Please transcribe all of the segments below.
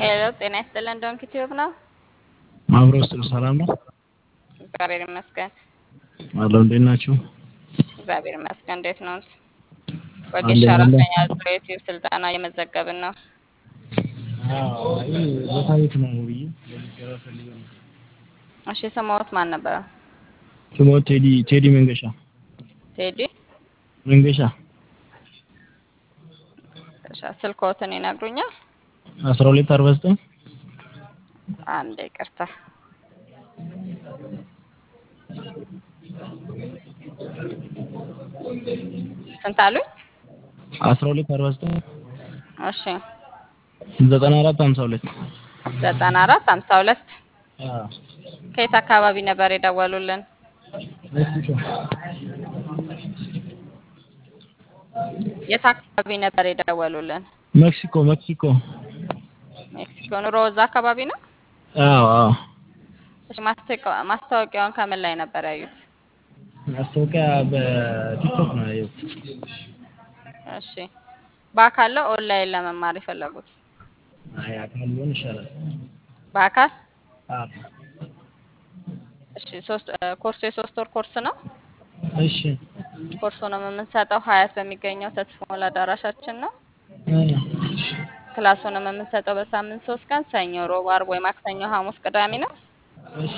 ሄሎ ጤና ይስጥልን ዶንኪ ቲዩብ ነው። ማብሮ ስል ሰላም ነው እግዚአብሔር ይመስገን። አለው። እንዴት ናችሁ? እግዚአብሔር ይመስገን። እንዴት ነው? አለን ወጌሻ አለን። አራተኛ ዙር የዩቲዩብ ስልጠና እየመዘገብን ነው። ቦታ ቤት ነው ብዬ ለሚገባ ፈልገ ነው። እሺ የሰማሁት ማን ነበረ? ስሞ ቴዲ ቴዲ መንገሻ ቴዲ መንገሻ እሺ፣ ስልክዎትን ይነግሩኛል? አስራ ሁለት አርባ ዘጠኝ አንድ ይቅርታ። ስንት አሉኝ? አስራ ሁለት አርባ ዘጠኝ እሺ ዘጠና አራት ሀምሳ ሁለት ዘጠና አራት ሀምሳ ሁለት ከየት አካባቢ ነበር የደወሉልን? የት አካባቢ ነበር የደወሉልን? ሜክሲኮ ሜክሲኮ ሜክሲኮ ኑሮ እዛ አካባቢ ነው? አዎ አዎ እሺ ማስታወቂያ- ማስታወቂያውን ከምን ላይ ነበር ያዩት? ማስታወቂያ በቲክቶክ ነው ያየሁት። እሺ በአካል ነው ኦንላይን ለመማር የፈለጉት? አይ አካል ቢሆን ይሻላል። በአካል አዎ እሺ ሶስት እ፣ ኮርሱ የሶስት ወር ኮርስ ነው። እሺ ኮርሱንም የምንሰጠው ሀያት በሚገኘው ተስፋ ሞላ አዳራሻችን ነው። እ፣ ክላሱንም የምንሰጠው በሳምንት ሶስት ቀን ሰኞ፣ ሮብ፣ አርብ ወይ ማክሰኞ፣ ሐሙስ፣ ቅዳሜ ነው። እሺ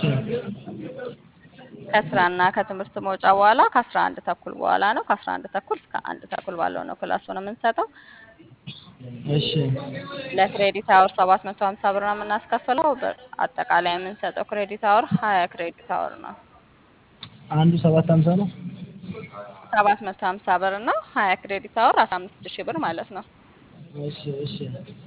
ከስራና ከትምህርት መውጫ በኋላ ከአስራ አንድ ተኩል በኋላ ነው። ከአስራ አንድ ተኩል እስከ አንድ ተኩል ባለው ነው ክላሱን የምንሰጠው። እሺ ለክሬዲት አወር ሰባት መቶ ሀምሳ ብር ነው የምናስከፍለው። በ- አጠቃላይ የምንሰጠው ክሬዲት አወር ሀያ ክሬዲት አወር ነው። አንዱ ሰባት ሀምሳ ነው። ሰባት መቶ ሀምሳ ብር ነው። ሀያ ክሬዲት አወር አስራ አምስት ሺህ ብር ማለት ነው። እሺ እሺ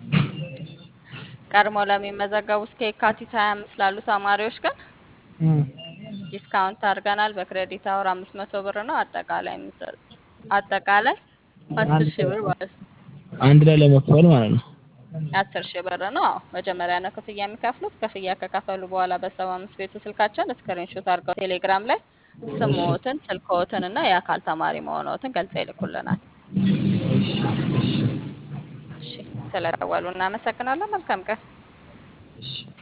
ቀድሞ ለሚመዘገቡ እስከ የካቲት ሀያ አምስት ላሉ ተማሪዎች ግን እ፣ ዲስካውንት አድርገናል። በክሬዲት አወር አምስት መቶ ብር ነው። አጠቃላይ የምንሰጥ አጠቃላይ አስር አንድ ሺህ ብር ማለት ነው። አንድ ላይ ለመክፈል ማለት ነው። አስር ሺህ ብር ነው። አዎ መጀመሪያ ነው ክፍያ የሚከፍሉት። ክፍያ ከከፈሉ በኋላ በሰባ አምስት ቤቱ ስልካችን ስክሪንሾት አድርገው ቴሌግራም ላይ ስምዎትን፣ ስልክዎትን እና የአካል ተማሪ መሆንዎትን ገልጸው ይልኩልናል። እሺ እሺ እሺ ስለደወሉ እናመሰግናለን። መልካም ቀን። እሺ